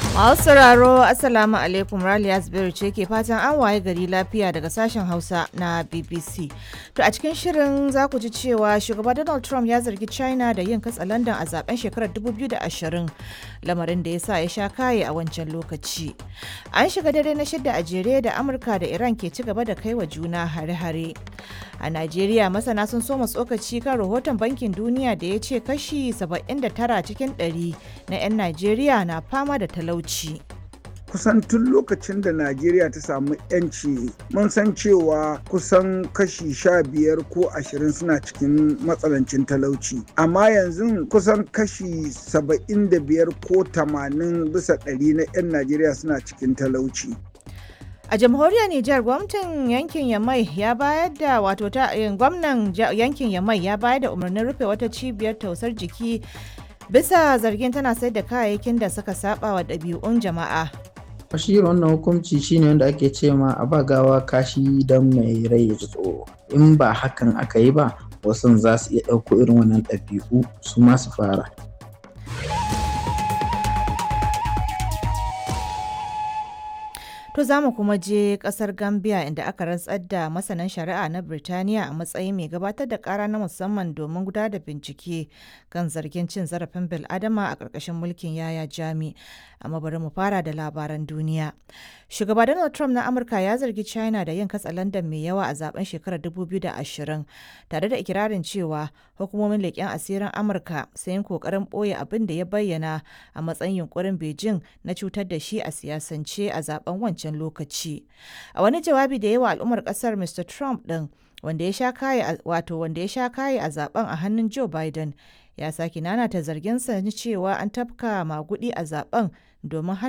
Masu sauraro Assalamu alaikum Raliya Zubairu ce ke fatan an waye gari lafiya daga sashen Hausa na BBC. To a cikin shirin za ku ji cewa shugaba Donald Trump ya zargi China da yin katsalandan a zaben shekarar 2020 lamarin da ya sa ya sha kaye a wancan lokaci. An shiga dare na shidda a jere da Amurka da Iran ke ci gaba da kai wa juna hare-hare. A Najeriya masana sun soma tsokaci kan rahoton bankin duniya da ya ce kashi 79 cikin 100 na 'yan Najeriya na fama da talauci. kusan tun lokacin da najeriya ta samu yanci mun san cewa kusan kashi sha biyar ko ashirin suna cikin matsanancin talauci amma yanzu kusan kashi saba'in da biyar ko tamanin bisa ɗari na 'yan najeriya suna cikin talauci A jamhuriyar Nijar gwamnatin yankin Yamai ya bayar da wato ta gwamnan yankin Yamai ya bayar da umarnin rufe wata cibiyar tausar jiki bisa zargin tana sayar da kayayyakin da suka saba wa ɗabi'un jama'a. shi wannan hukunci shine wanda ake ce ma a ba gawa kashi don mai rai ya ji tsoro in ba hakan aka yi ba wasu za su iya ɗauko irin wannan ɗabi'u su ma su fara To za mu kuma je kasar Gambia inda aka rantsar da masanan shari'a na Birtaniya a matsayin mai gabatar da kara na musamman domin gudanar da bincike kan zargin cin zarafin bil'adama a ƙarƙashin mulkin yaya jami. Amma bari mu fara da labaran duniya. Shugaba Donald Trump na Amurka ya zargi China da yin katsalandan mai yawa a zaben shekarar 2020 tare da ikirarin cewa hukumomin leƙen asirin Amurka sun yi ƙoƙarin ɓoye abin da ya bayyana a matsayin yunkurin Beijing na cutar da shi a siyasance a zaben wancan lokaci. A wani jawabi da yawa al'ummar kasar Mr. Trump ɗin wanda ya sha kaye wato wanda ya sha kaye a zaben a hannun Joe Biden ya sake nanata zarginsa na cewa an tafka magudi a zaben domin hana